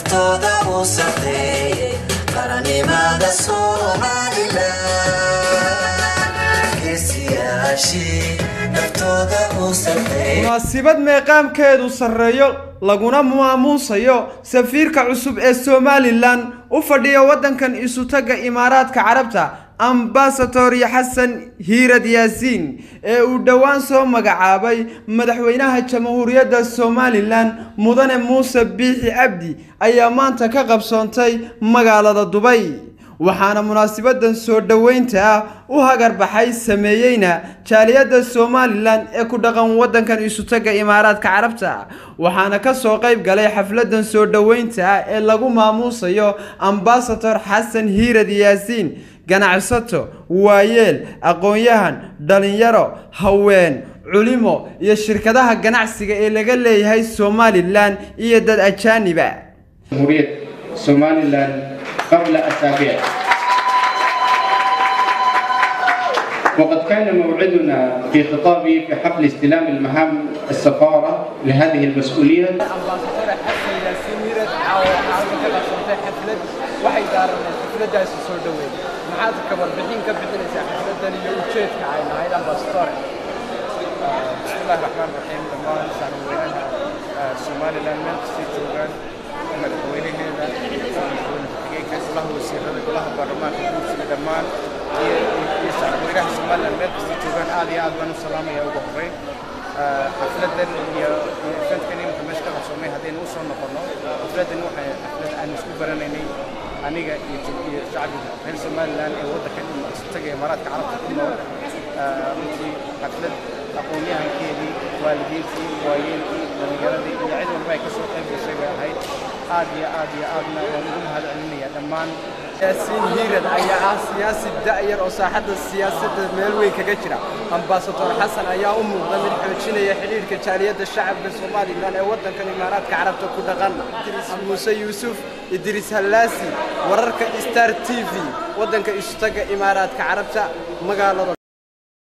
naftooda u safeeyey qarannimada somalilan geesiyaashii naftooda u safeeyey munaasibad meeqaamkeedu sarreeyo laguna maamuusayo safiirka cusub ee somalilan u fadhiya waddankan isutagga imaaraadka carabta ambasador xasan hiirad yaasiin ee uu dhowaan soo magacaabay madaxweynaha jamhuuriyadda somalilan mudane muuse biixi cabdi ayaa maanta ka qabsoontay magaalada dubay waxaana munaasabadan soo dhoweynta ah u hagarbaxay sameeyeyna jaaliyadda somalilan ee ku dhaqan waddankan isutagga imaaraadka carabta waxaana ka soo qayb galay xafladan soo dhoweynta ah ee lagu maamuusayo ambasador xasan hiirad yaasiin ganacsato waayeel aqoon-yahan dhalinyaro haween culimo iyo shirkadaha ganacsiga ee laga leeyahay somalilan iyo dad ajaaniba جمهورية سوماليلاند قبل أسابيع وقد كان موعدنا في خطابي في حفل استلام المهام السفارة لهذه المسؤولية ambasadore xasan yaasiin hiirad caawa caawa ka qabsantay xaflad waxay daaraneen xafladaasi soo dhoweyn maxaad ka warbixin ka bixinaysaa xafladan iyo ujeedka ay lahayd ambasadore بسم الله الرحمن الرحيم dhammaan shacabweynaha somalilan meel kastay joogaan madaxweynaheeda madaxweyne ku-xigeenka golaha wasiirada golaha baarlamaanka guursiga dhammaan iyo iyo shacabweynaha somalilan meel kastay joogaan aad iyo aad baan u salaamaya ugu horreyn xafladan iyo eventkan imika meesha ka qabsoomay haddaynu usoo noqono xafladan waxay xaflad aan isku baranaynay aniga iyo iyo shacbiga reer somalilan ee waddankan taga imaaraadka carabta ku nool runtii xaflad aqoon-yahankeedii waalidiintii waayeelkii dhalinyaradii iyo cid walba ay ka soo qayb gashay bay ahayd aad iyo aad iyo aadna waan ugu mahad celinayaa dhammaan yaasiin hiirad ayaa ah siyaasi da'yar oo saaxadda siyaasadda meel weyn kaga jira ambasador xasan ayaa u muuqda mid xoojinaya xidhiidhka jaaliyadda shacabka somalilan ee waddankan imaaraadka carabta ku dhaqan idriis muuse yuusuf idriis hallaasi wararka star t v waddanka isutaga imaaraadka carabta magaalada